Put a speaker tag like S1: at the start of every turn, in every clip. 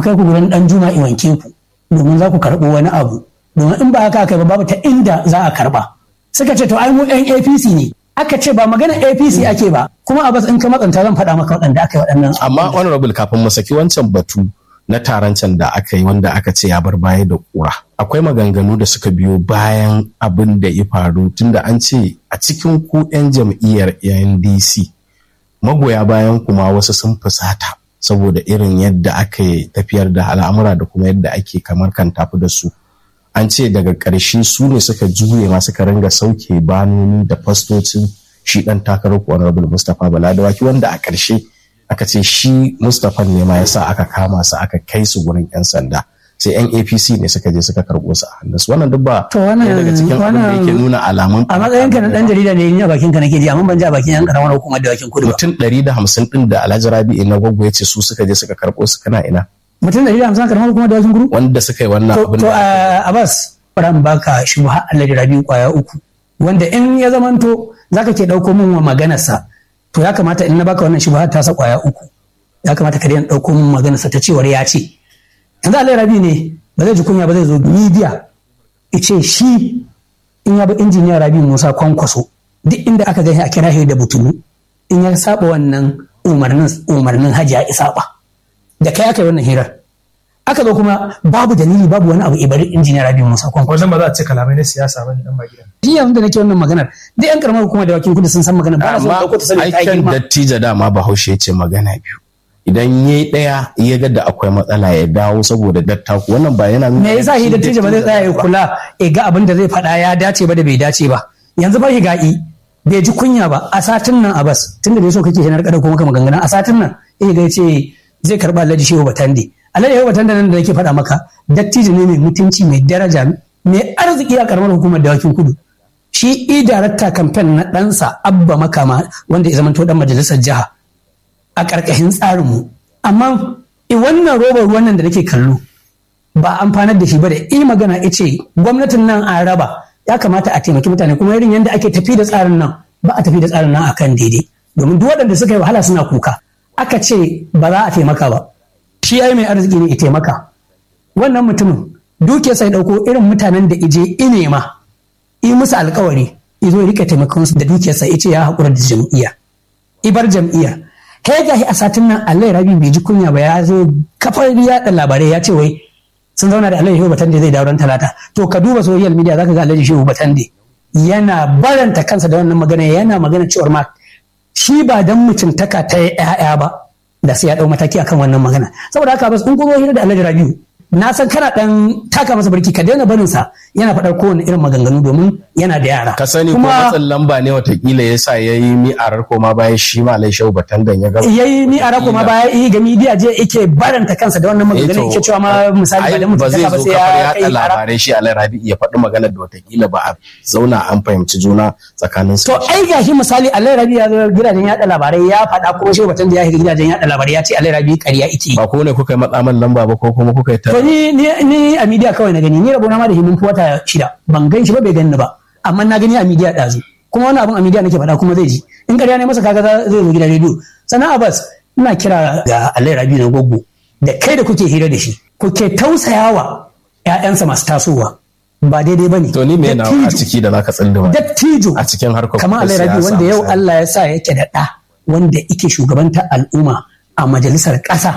S1: kai ku gurin dan juma in wanke ku domin za ku karɓo wani abu domin in ba haka kai ba babu ta inda za a karɓa suka ce to ai mu yan APC ne aka ce ba magana APC ake ba kuma a bas in ka matsanta zan faɗa maka waɗanda aka yi waɗannan
S2: amma honorable kafin mu saki wancan batu na taron can da aka yi wanda aka ce ya bar baya da kura akwai maganganu da suka biyo bayan abin da ya faru tunda an ce a cikin ku 'yan jam'iyyar ndc magoya bayan kuma wasu sun fusata saboda irin yadda aka yi tafiyar da al'amura da kuma yadda ake kamar kan tafi da su an ce daga ƙarshe su ne suka juye ma suka ringa sauke banoni da fastocin shi ɗan takarar honorable mustapha baladawaki wanda a ƙarshe aka ce shi mustapha ne ma yasa aka kama su aka kai su gurin 'yan sanda sai yan apc ne suka je suka karɓo su a hannunsu wannan duk ba
S1: To wannan-
S2: ɗaya daga cikin abin da
S1: wannan-
S2: yake nuna alamun
S1: a matsayin ka na dan jarida ne ni a bakin ka nake ji amma ban ji a bakin yan karamar hukumar da bakin kudu ba
S2: mutum ɗari da hamsin ɗin da alhaji rabi'i na gwaggo ya ce su suka je suka karɓo su kana ina
S1: mutum da hamsin karamar hukumar da bakin kudu
S2: wanda suka yi wannan
S1: to
S2: abin
S1: to
S2: da
S1: a Abbas ran baka shubha Allah da rabi kwaya uku wanda in ya zamanto zaka ke dauko min wa maganarsa to ya kamata in na baka wannan shubha ta sa kwaya uku ya kamata ka daina dauko min maganarsa ta cewar ya ce yanzu Allah rabi ne ba zai ji kunya ba zai zo media ice shi in ya bi injiniya rabi Musa kwankwaso duk inda aka gani a kira shi da butulu in ya saba wannan umarnin umarnin hajiya isaba da kai aka yi wannan hirar aka zo kuma babu dalili babu wani abu ibari injiniya rabi musa kwankwaso
S3: wannan ba za a ce kalamai na siyasa ba ne dan ba gidan
S1: shi yanzu da nake wannan maganar duk yan karamar hukumar da wakin kudu sun san maganar ba na so
S2: amma
S1: dauko ta saboda ta yi
S2: aikin
S1: girma
S2: dattijo dama bahaushe ya ce magana biyu idan ya yi ɗaya ya ga da akwai matsala ya dawo saboda dattaku wannan ba yana nuna
S1: me yasa shi dattijo ba zai tsaya ya
S2: ba.
S1: kula ya ga abin da zai faɗa ya dace ba da bai dace ba yanzu ba higa'i bai ji kunya ba a satin nan abas tunda da so kake hinar kada ko maka maganganun a satin nan eh ga ce zai karba Alhaji Shehu Batande Alhaji Shehu Batande nan da nake faɗa maka dattijo ne mai mutunci mai daraja mai arziki a karamar hukumar dawakin kudu shi i darakta kamfen na ɗansa abba makama wanda ya zamanto dan majalisar jiha a ƙarƙashin tsarinmu amma i wannan robar ruwan nan da nake kallo ba amfanar da shi ba da i magana ice gwamnatin nan an raba ya kamata a taimaki mutane kuma irin yadda ake tafi da tsarin nan ba a tafi da tsarin nan akan daidai domin duk waɗanda suka yi wahala suna kuka aka ce ba za a taimaka ba shi ai mai arziki ne ya taimaka wannan mutumin duke sai ɗauko irin mutanen da ije inema yi musu alkawari izo ya rika taimakon su da dukiyarsa ya ce ya haƙura da jam'iyya ibar jam'iyya kai gashi a satin nan Allah rabi bai ji kunya ba ya zo kafar yaɗa labarai ya ce wai sun zauna da Alhaji Shehu Batande zai dawo ran talata to ka duba social media zaka ga Alhaji Shehu Batande yana baranta kansa da wannan magana yana magana cewar ma shi ba dan mutuntaka ta ya'ya ba da sai ya dau mataki akan wannan magana saboda haka bas in kuma hira da Alhaji Rabiu na san kana dan taka masa barki ka daina barin sa yana faɗar kowane irin maganganu domin yana da yara
S2: ka sani ko matsin lamba ne watakila ya sa ya yi mi'arar koma bayan shi ma alai shau batandan ya gaba
S1: yayi ni a rako ma baya yi ga media je yake baranta kansa da wannan maganganun yake cewa ma misali ba da
S2: ba zai
S1: mutuntaka ba
S2: zo
S1: sai
S2: kafar
S1: ya
S2: yaɗa
S1: kai kara
S2: labarai shi alai rabi ya faɗi maganar da watakila ba a zauna an fahimci juna tsakanin su
S1: To ai gashi misali Allah Rabi ya zo gidajen yaɗa labarai ya faɗa kuma shi batun da ya shiga gidajen yaɗa labarai ya ce Allah Rabi ƙarya ike.
S2: ba ko ne kuka yi matsaman lamba ba ko kuma kuka yi ta
S1: To ni ni ni a media kawai na gani ni rabona ma da himin wata shida ban gan shi ba bai gani ba amma na gani a media ɗazu kuma wani abun a media nake faɗa kuma zai ji in ƙarya ne masa kaga za- zai zo gidan rediyo sannan Abbas ina kira ga Allah Rabi na goggo da kai da kuke hira da shi kuke tausayawa ƴaƴansa masu tasowa ba daidai bane
S2: to ni me na a
S1: Dattijo-
S2: ciki da zaka tsinduma
S1: dattijo
S2: a cikin harkar
S1: kamar Allah Rabi
S2: siyasa
S1: wanda yau
S2: misali.
S1: Allah ya sa yake da ɗa wanda yake shugabanta al'umma a majalisar ƙasa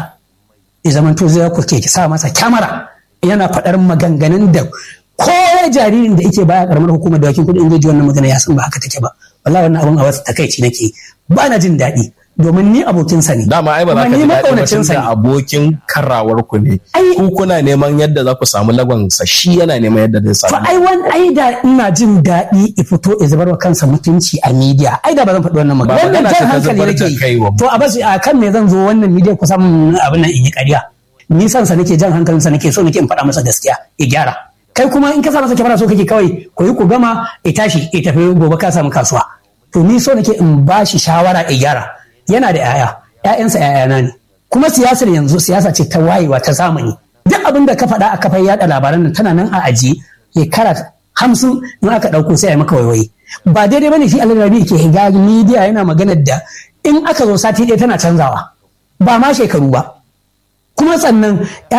S1: ya zama to zai ku ke sa masa kyamara yana faɗar maganganun da ko jaririn da yake baya karamar hukumar dawakin kuɗi in zai ji wannan magana ya san ba haka take ba wallahi wannan abun a wasu takaici nake ba na jin daɗi domin ni abokinsa ne
S2: dama ai ba za
S1: Kuma
S2: ka
S1: ni
S2: ji daɗi ba
S1: maƙaunacinsa
S2: tunda
S1: ne
S2: abokin karawar ku ne
S1: Ai-
S2: ku kuna neman yadda za ku samu lagon sa shi yana neman yadda zai
S1: To
S2: samu
S1: ai wani ai da ina jin daɗi i fito ya zubar wa kansa mutunci a media ai da ba zan faɗi wannan
S2: Ba
S1: magana wannan
S2: magana
S1: jan
S2: ce ta
S1: hankali
S2: zubar da
S1: nake
S2: kai
S1: yi
S2: wa
S1: to a bas a kan me zan zo wannan media kusan abin nan in yi ƙarya ni san sa nake jan hankalin sa nake so nake in faɗa masa gaskiya ya gyara kai kuma in ka sa masa kyamara so kake kawai ku yi ku gama ya tashi ya tafi gobe ka samu kasuwa to ni so nake in ba shi shawara ya gyara yana da 'ya'ya 'ya'yansa 'ya'yana ne kuma siyasar yanzu siyasa ce ta wayewa ta zamani duk abin da ka faɗa a kafar yaɗa labaran nan tana nan a ajiye shekara hamsin in aka ɗauko sai a yi maka waiwaye ba daidai bane shi alarabi ke higa media yana maganar da in aka zo sati ɗaya tana canzawa ba ma shekaru ba kuma sannan